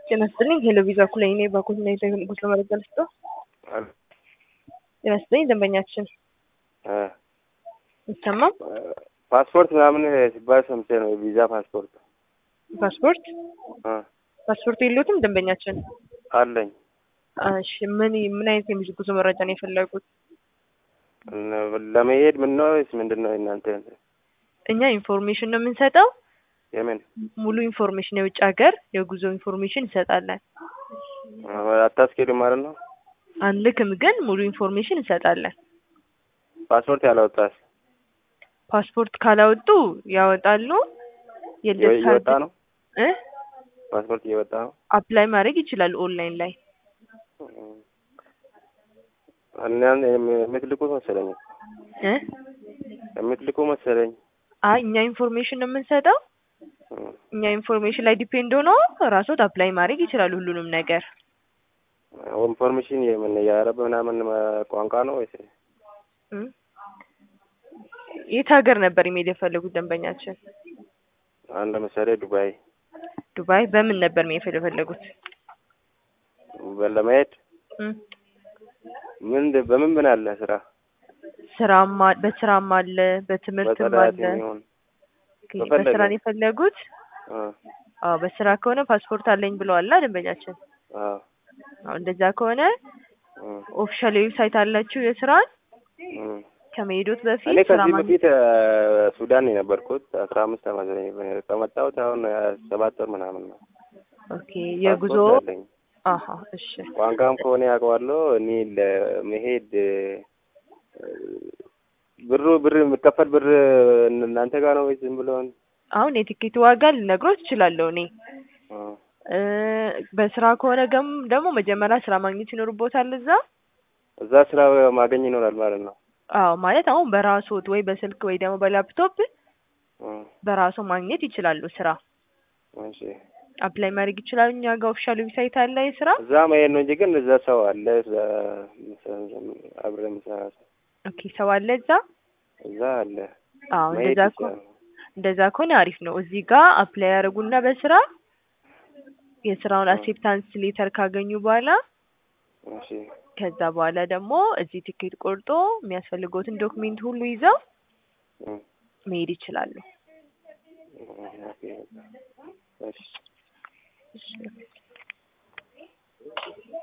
ጤና ይስጥልኝ ሄሎ ቪዛ ኩላይ እኔ ባኮትና ጉዞ መረጃ ልስጦ። ጤና ይስጥልኝ ደንበኛችን ይሰማም ፓስፖርት ምናምን ሲባል ሰምቼ ነው። የቪዛ ፓስፖርት ፓስፖርት እ ፓስፖርት የለዎትም ደንበኛችን? አለኝ። እሺ ምን ምን አይነት የጉዞ ጉዞ መረጃ ነው የፈለጉት? ለመሄድ ምን ነው ወይስ ምንድን ነው እናንተ? እኛ ኢንፎርሜሽን ነው የምንሰጠው። የምን ሙሉ ኢንፎርሜሽን የውጭ ሀገር የጉዞ ኢንፎርሜሽን እንሰጣለን። አታስኬዱም ማለት ነው? አንልክም፣ ግን ሙሉ ኢንፎርሜሽን እንሰጣለን። ፓስፖርት ያላወጣስ ፓስፖርት ካላወጡ ያወጣሉ። የልደት እየወጣ ካርድ ነው? እ ፓስፖርት እየወጣ ነው? አፕላይ ማድረግ ይችላሉ ኦንላይን ላይ። እናን የምትልኩ መሰለኝ እ የምትልኩ መሰለኝ። አይ እኛ ኢንፎርሜሽን ነው የምንሰጠው። እኛ ኢንፎርሜሽን ላይ ዲፔንድ ሆኖ ራስዎት አፕላይ ማድረግ ይችላሉ ሁሉንም ነገር። ኢንፎርሜሽን የምን የአረብ ምናምን ቋንቋ ነው ወይስ እ የት ሀገር ነበር ኢሜል የፈለጉት ደንበኛችን? አሁን ለምሳሌ ዱባይ ዱባይ። በምን ነበር መሄድ የፈለጉት? ለመሄድ እ ምን በምን ምን አለ ስራ ስራማ በስራም አለ በትምህርትም በጽዳት አለ። የሚሆን ኦኬ፣ በፈለገው። በስራ ነው የፈለጉት? አ አዎ በስራ ከሆነ ፓስፖርት አለኝ ብለዋል ደንበኛችን። አ አዎ እንደዛ ከሆነ እ ኦፊሻል ዌብሳይት አላችሁ የስራን እ ከመሄዶት እኔ በፊት ስራ ከዚህ ማግኘት በፊት እ ሱዳን ነው የነበርኩት አስራ አምስት አመት ነው ከመጣሁት አሁን እ ሰባት ወር ምናምን ነው። ኦኬ የጉዞ ፓስፖርት አለኝ። አሀ እሺ ቋንቋም ከሆነ ያውቀዋለሁ። እኔ ለመሄድ እ ብሩ ብር የሚከፈል ብር እናንተ ጋር ነው ወይስ ዝም ብሎን? አሁን የትኬት ዋጋ ልነግሮት እችላለሁ እኔ አ እ በስራ ከሆነ ገም ደግሞ መጀመሪያ ስራ ማግኘት ይኖርቦታል እዛ። እዛ ስራ ማገኝ ይኖራል ማለት ነው። አዎ ማለት አሁን በራስዎት ወይ በስልክ ወይ ደግሞ በላፕቶፕ እ በራስዎ ማግኘት ይችላሉ ስራ እሺ አፕላይ ማድረግ ይችላሉ። እኛ ጋር ኦፊሻል ዌብሳይት አለ የስራ እዛ መሄድ ነው እንጂ ግን እዛ ሰው አለ እዛ አብረን የምሰራ ሰው ኦኬ ሰው አለ እዛ። እዛ አለ። አዎ መሄድ እንደዛ ከሆነ ይቻላል። እንደዛ ከሆነ አሪፍ ነው። እዚህ ጋር አፕላይ ያደርጉና በስራ የስራውን አክሴፕታንስ ሌተር ካገኙ በኋላ እሺ ከዛ በኋላ ደግሞ እዚህ ትኬት ቆርጦ የሚያስፈልገውትን ዶክሜንት ሁሉ ይዘው እ መሄድ ይችላሉ። ኦኬ እሺ እሺ